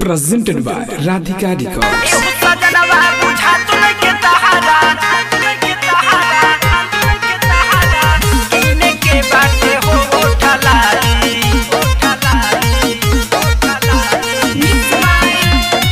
presented by Radhika Records. सजनवा बुझा तो के तहारा के तहारा के तहारा इने के बाटे हो उठलाली उठलाली उठलाली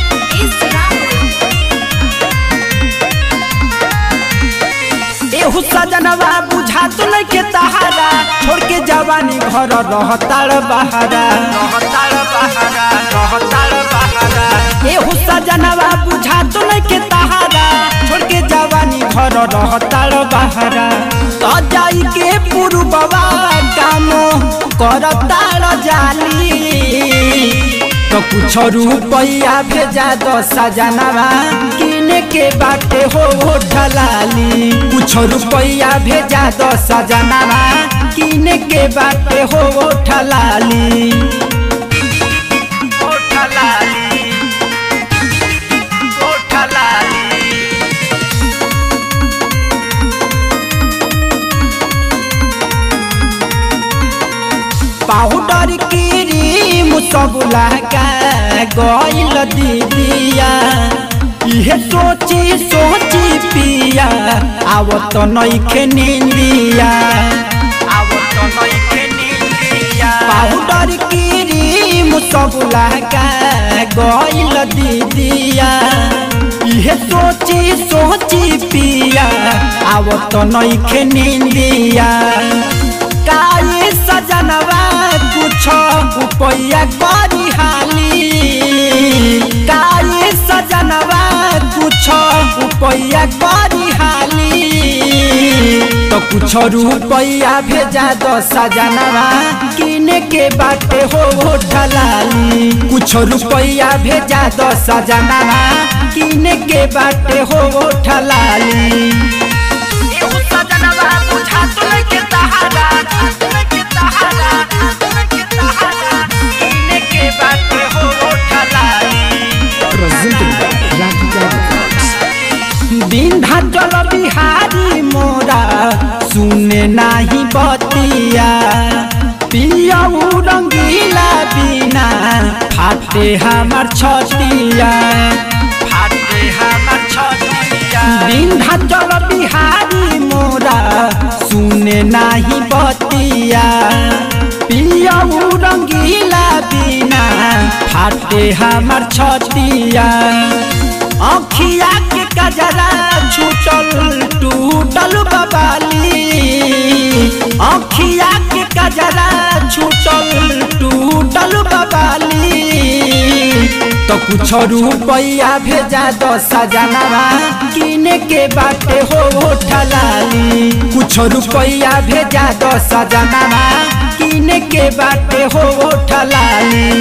एहू सजनवा बुझा तो के तहारा छोड़ के जवानी घर रहतार बहारा रहतार बहारा रहतार बहारा एहू सजनवा बुझा तो के तहारा छोड़ के जवानी घर रहतार बहारा तो जाई के पुरबवा काम करतार जाली तो कुछ रुपया भेजा दो सजनवा किने के बाटे हो ठलाली कुछ रुपया भेजा दो सजनवा किने के बाटे हो ठलाली ओ ठलाली ओ ठलाली पाउडर क्रीम सब लगा गइल दीदिया इहे सोची सोची पिया आवत नइखे निंदिया आवत नइखे निंदिया पाउडर क्रीम सब लगा गइल दीदिया इहे सोची सोची पिया आवत नइखे निंदिया काये सजनवा कुछ रुपया करी हाली काये सजनवा कुछ रुपया करी हाली तो कुछ रुपया भेजा दो सजनवा किने के बाटे हो ठलाली कुछ रुपया भेजा दो सजनवा किने के बाटे हो ठलाली एहू सजनवा बुझा तो के तहारा के तहारा के तहारा किने के बाटे हो ठलाली Presented by Radhika Records. Vindhyachal Bihari मोरा सुने नाही बतिया पियाऊ रंगीला बिना फाटे हमार छतिया फाटे हमार छतिया विंध्याचल बिहारी मोरा सुने नाही बतिया पियाऊ रंगीला बिना फाटे हमार छतिया अखिया के कजरा छूटल टूटल बबाली अखिया के कजरा छूटल टूटल बबाली तो कुछ रुपया भेजा दो सजनवा किने के बाटे हो ठलाली कुछ रुपया भेजा दो सजनवा किने के बाटे हो ठलाली